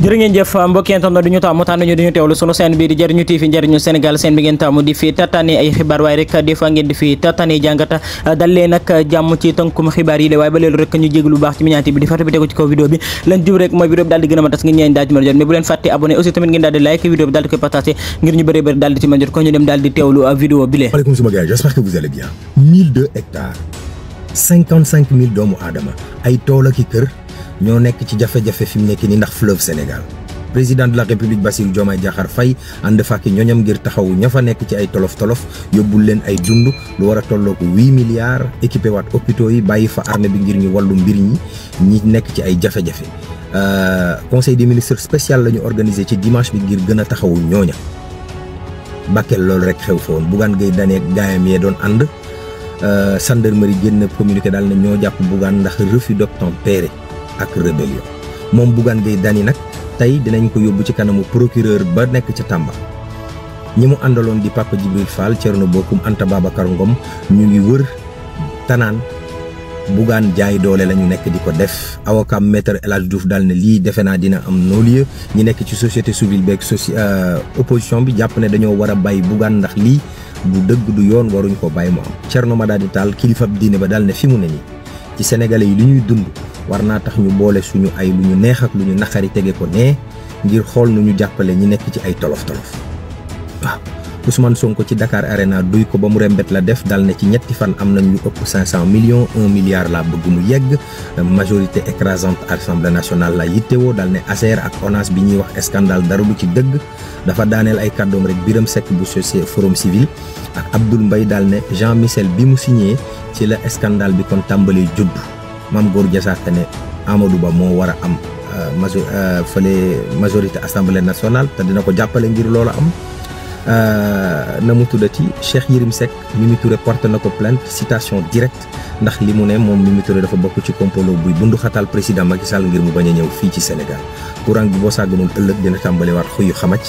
jërë ngeen jëf mbokki internet du ñu taamu tànn ñu duñu teewlu sunu seen bii di jëriñu TV njëriñu Sénégal seen bi ngeen taamu di fi tataane ay xibaar waaye rek des fois ngeen di fi tataane jàngata dal leen nag jàmm ci tënkum xibaar yi de waaye ba léelu rek ñu jéglu bu baax ci miñaati bi di fàtte bi tegu ci kaw vidéo bi leen jub rek mooy vidéo bi daal di gën a ma tas ngeen ñeen daal di mën a jot mais bu leen fàtte abonné aussi tamit ngeen daal di like vidéo bi daal di koy partagé ngir ñu bëree bëri daal di ci mën jot ko ñu dem daal di teewlu vidéo bi lee maaleykum suma gars j'espère que vous allez bien 1002 hectares 55 000 doomu aadama ay tool ak i kër ñoo nekk ci jafe-jafe fi mu nekk ni ndax fleuve Sénégal président de la république Bassirou Diomaye Diakhar Faye ànd fàkki ñoñam ngir taxaw ña fa nekk ci ay tolof-tolof yóbbul leen ay dund lu war a tolloo ko 8 milliards équipé waat hôpitaux yi bàyyi fa armée bi ngir ñu wàllu mbir ñi ñi nekk ci ay jafe-jafe conseil des ministres spécial la ñu organisé ci dimanche bi ngir gën a taxawu ñooña Bakel loolu rek xew fa woon Bougane Gueye Dany ak gaayam yee doon ànd gendarmerie génn communiqué daal ne ñoo jàpp Bougane ndax refus d'obtempérer ak rébellion moom Bougane Gueye Dany nag tey dinañ ko yóbbu ci kanamu procureur ba nekk ca Tamba ñi mu àndaloon di Papa Djibril Fall Thierno Bocoum Anta Babacar Ngom ñu ngi wër tanaan Bougane jaay doole la ñu nekk di ko def avocat maître El Hadj Diouf daal ne lii defe naa dina am non-lieu ñi nekk ci société civile beeg soci opposition bi jàpp ne dañoo war a bàyyi Bougane ndax lii du dëgg du yoon waruñ ko bàyyi mu am Thierno Madadi Tall kilifa diine ba daal ne fi mu ne nii ci sénégalais yi li ñuy dund war naa tax ñu boole suñu ay lu ñu neex ak lu ñu naqari tege ko nee ngir xool nu ñu jàppale ñi nekk ci ay tolof tolof waaw Ousmane Sonko ci Dakar Arena duy ko ba mu rembet la def dal ne ci ñetti fan am nañ lu ëpp 500 millions 1 milliard laa bëgg mu yegg majorité écrasante assemblée nationale la yittewoo dal ne ASER ak ONAS bi ñuy wax scandale dara du ci dëgg dafa daaneel ay kàddoom rek Biram Seck bu société forum civil ak Abdoul Mbaye dal ne Jean Michel bi mu signé ci la scandale bi kon tàmbalee judd Mame Gor Diazaka ne Amadou Ba moo war a am majo fële majorité assemblée nationale te dina ko jàppale ngir loolu am na mu tuddati Cheikh Yérim Seck Mimi Touré porté na ko plainte citation directe ndax li mu ne moom Mimi Touré dafa bokk ci complot buy bundu xatal président Macky Sall ngir mu bañ a ñëw fii ci Sénégal courant bi boo sàgganoon ëllëg dina tàmbaliwaat xuyu xamac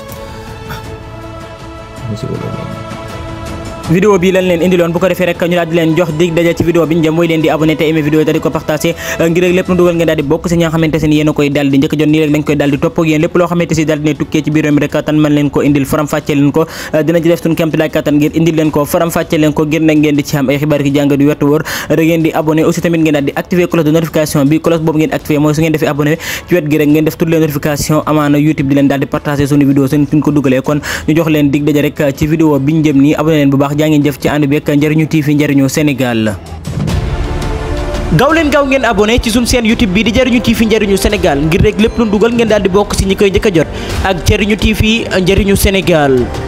waaw vidéo bi lañ leen indiloon bu ko defee rek ñu daal di leen jox dig daje ci vidéo bi ñu jëm mooy leen di abonné te aimé vidéo yi daal di ko partagé ngir rek lépp nu dugal ngeen daal di bokk si ñi nga xamante ne yéen a koy daal di njëkk jot nii rek dañ koy daal di topp ak yéen lépp loo xamante si daal di ne tukkee ci biir mi rek tan mën leen ko indil faram fàcce leen ko dina ci def suñu kémti laay kattan ngir indil leen ko faram fàcce leen ko ngir nag ngeen di ci am ay xibaar ki jàng du wettu wóor da ngeen di abonné aussi tamit ngeen daal di activer cloche de notification bi cloche boobu ngeen activer mooy su ngeen defee abonné ci wet gi rek ngeen def toutes les notifications amaana YouTube di leen daal di partagé suñu vidéo suñ suñ ko dugalee kon ñu jox leen dig daje rek ci vidéo bi ñu jëm nii abonné leen bu baax jaa ngeen jëf ci ànd bi ak njëriñu TV njëriñu Sénégal gaaw leen gaaw ngeen abonné ci suñu seen YouTube bi di njëriñu TV njëriñu Sénégal ngir rek lépp lu dugal ngeen daal di bokk ci ñi koy njëkk a jot ak njëriñu TV njëriñu Sénégal